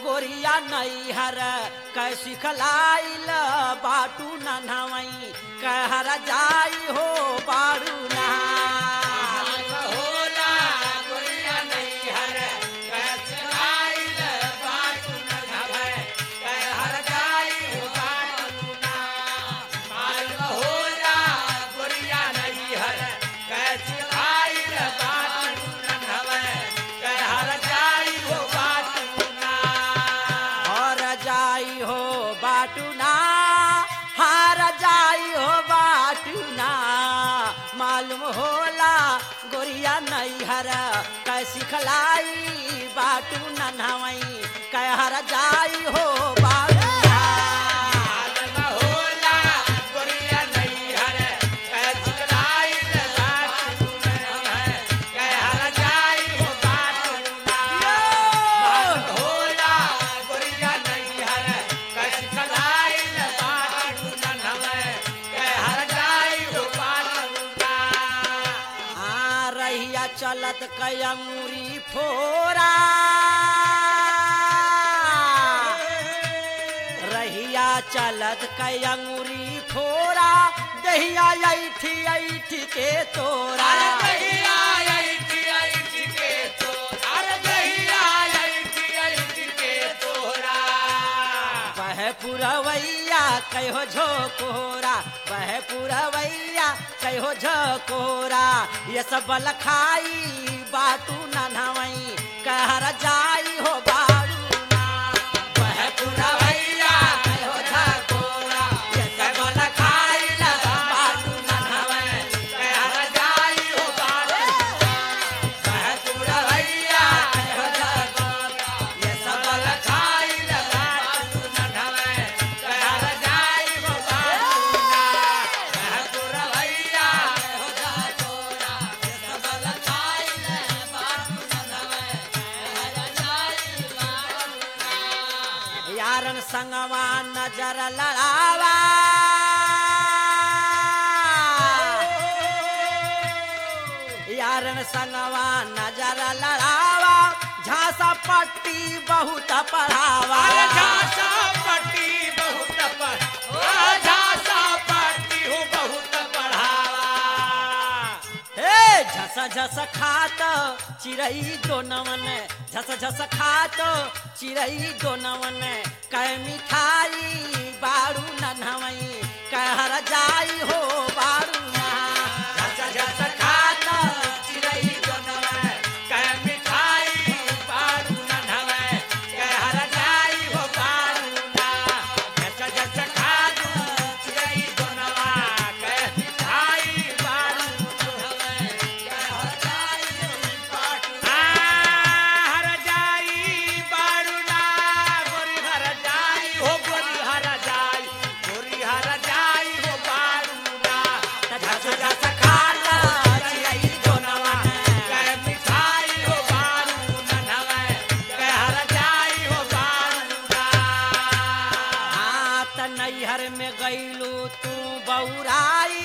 गोरिया नैहर कै सिखलाइल बाटू नन्हवई कहर जाई हो बारू ना होला गोरिया नैहर कैस आइल बाटू न धबै कै हर जाई हो बाटू ना मालूम होला गोरिया नैहर कैस आइल बाटू न धबै कै हर जाई हो बाटू ना हर जाई हो बाटू ना हार जाई हो बाटू ना मालूम होला गोरिया नैहर कै सिखलाई बाटू नन्हवई कहर जाई हो बाटू ना मालूम होला गोरिया नैहर कैस आइल बाटू न धबै कै हर जाई हो बाटू ना मालूम होला गोरिया नैहर कैस कलाइल बाटू न धबै कै हर जाई हो बाटू ना आ रहिया चलत कयंगुरी फोरा रहिया चलत कयंगुरी फोरा दहिया ऐठी ऐठी के तोरा अरे कहिया आईती आईती के तो अरे कहिया आईती आईती के तोरा वह पुरवैया कहो झोकोरा वह पुरवैया कहो झोकोरा ये सब लखाई बाटू नन्हवई कहर जाई हो बारू ना वह पुरवैया कहो झोकोरा ये सब लखाई बाटू नन्हवई कहर जाई हो बाटू कह तुरा भैया कहो झोकोरा ये सब लखाइल बाटू न धबै कहर जाई हो बाटू ना कह तुरा भैया यारन संगवा नजर लड़ावा यारन संगवा नजर लड़ावा झांसा पट्टी बहुत पढ़ावा अरे झांसा पट्टी बहुत पर ओ झांसा पट्टी हो बहुत पढ़ावा हे झस झस खात चिड़ई दोनवन झस झस खात चिड़ई दोनवन कै मिठाई बारू नन्हवई कहर जाई हो बारू ना झस झस खात चिड़ै दोनवा कह मिठाई बारू न धबै कह हर जाई हो बारू ना झस झस खात चिड़ै दोनवा कह मिठाई बारू न धबै कह हर जाई हो बारू ना हर जाई बारू ना गोरी हर जाई हो गोरी हर जाई गोरी हर जाई हो बारू ना झस झस खात चिड़ै दोनवा कह मिठाई हो बारू न धबै कह हर जाई हो बारू ना हाथ नैहर में गईलू तू बौराई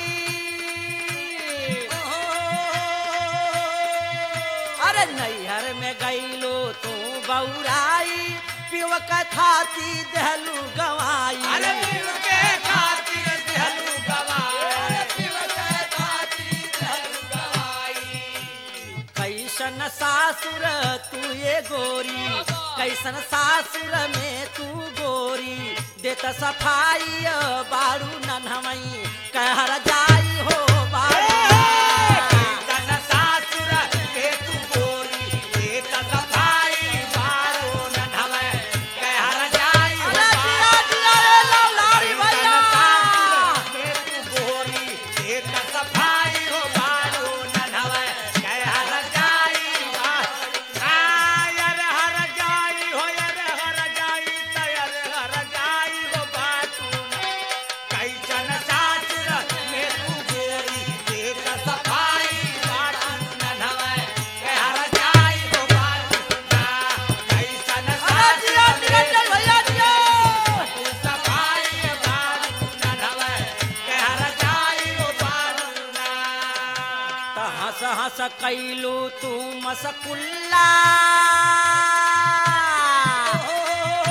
अरे नैहर में गईलू तू बौराई पिव कथाती दहलू गवाई अरे पीव के खातिर दिहलू गवाई अरे पीव के खातिर दिहलू गवाई कैसन सासुर तू ये गोरी कैसन सासुर में तू गोरी देत सफाई बारू नन्हवई कहर जाई हो बारू तन सासुर के तू गोरी के सफाई बारो न धवे कह हर जाई हो अरे दिया दिया रे लौलारी भैया के तू गोरी के सफाई हो बारो न धवे कह हर जाई आयर हर जाई हो यर हर जाई तयर हर जाई हो बाटू कैसन सासुर में तू गोरी के सफाई बाटू न धवे कह हर जाई हो बाटू कैसन अरे दिया दिया सासुर चल भैया दिया सफाई बाटू न धवे कह हर जाई हो बाटू ना त हंस हंस कैलू तू मसकुल्ला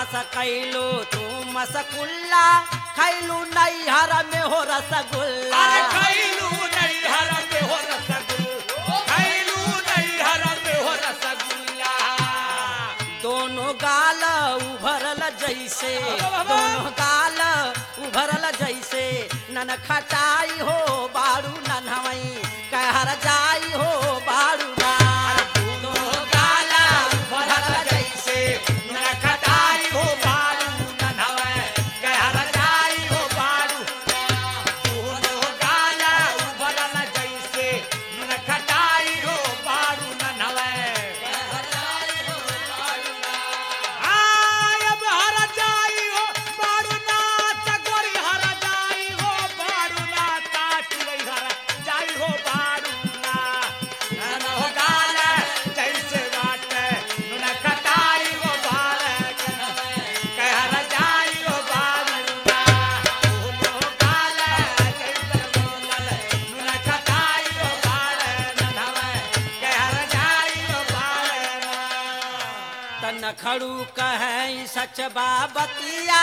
पास कैलू तू मसकुल्ला खैलू नैहर में हो रसगुल्ला अरे खैलू नहीं हर में हो रसगुल्ला खैलू नहीं हर में हो रसगुल्ला दोनों गाल उभरल जैसे दोनों गाल उभरल जैसे नन खटाई हो बारू नन्हवई कहर जाई हो बारू ना दोनों गाला भरल जैसे न खटाई हो बारू न नहवे कहर जाई हो बारू दोनों गाला भरल जैसे न खटाई हो बारू न नहवे आय अब हर जाई हो बारू ना चकोरी हर जाई हो बारू ना ताटी हर जाई हो बारू ना नन हो गाल जैसे बाटे नुन कटाई हो बार कहर जाई हो बारू ना हो गाल जैसे बोलल नुन कटाई हो बार ननवे कहर जाई हो बार ना तन खड़ू कहे सच बाबतिया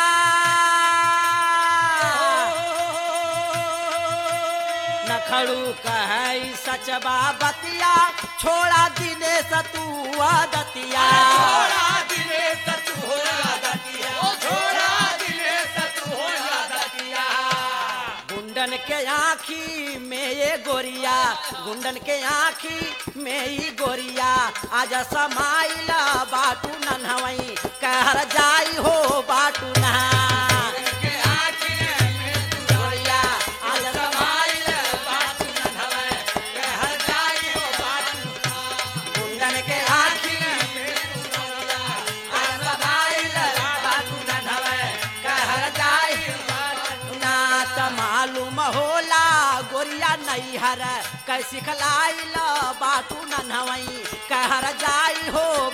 न खड़ू कहे सच बाबतिया छोड़ा दिनेश तू आदतिया छोड़ा दिले सतु होया दतिया छोड़ा दिले सतु होया दतिया गुंडन के आँखी में ये गोरिया गुंडन के आँखी में ही गोरिया आज समाइला बाटू नन्हवई कहर जाई हो बाटू नहा के आँखी में तू गोरिया आज समाइल बात न धवे कहर जाई हो बात गुंडन के आँखी आज समाइल बाटू नन्हवई कहर जाई ना त मालूम होला गोरिया नैहर कैसी खलाइल बाटू नन्हवई कहर जाई हो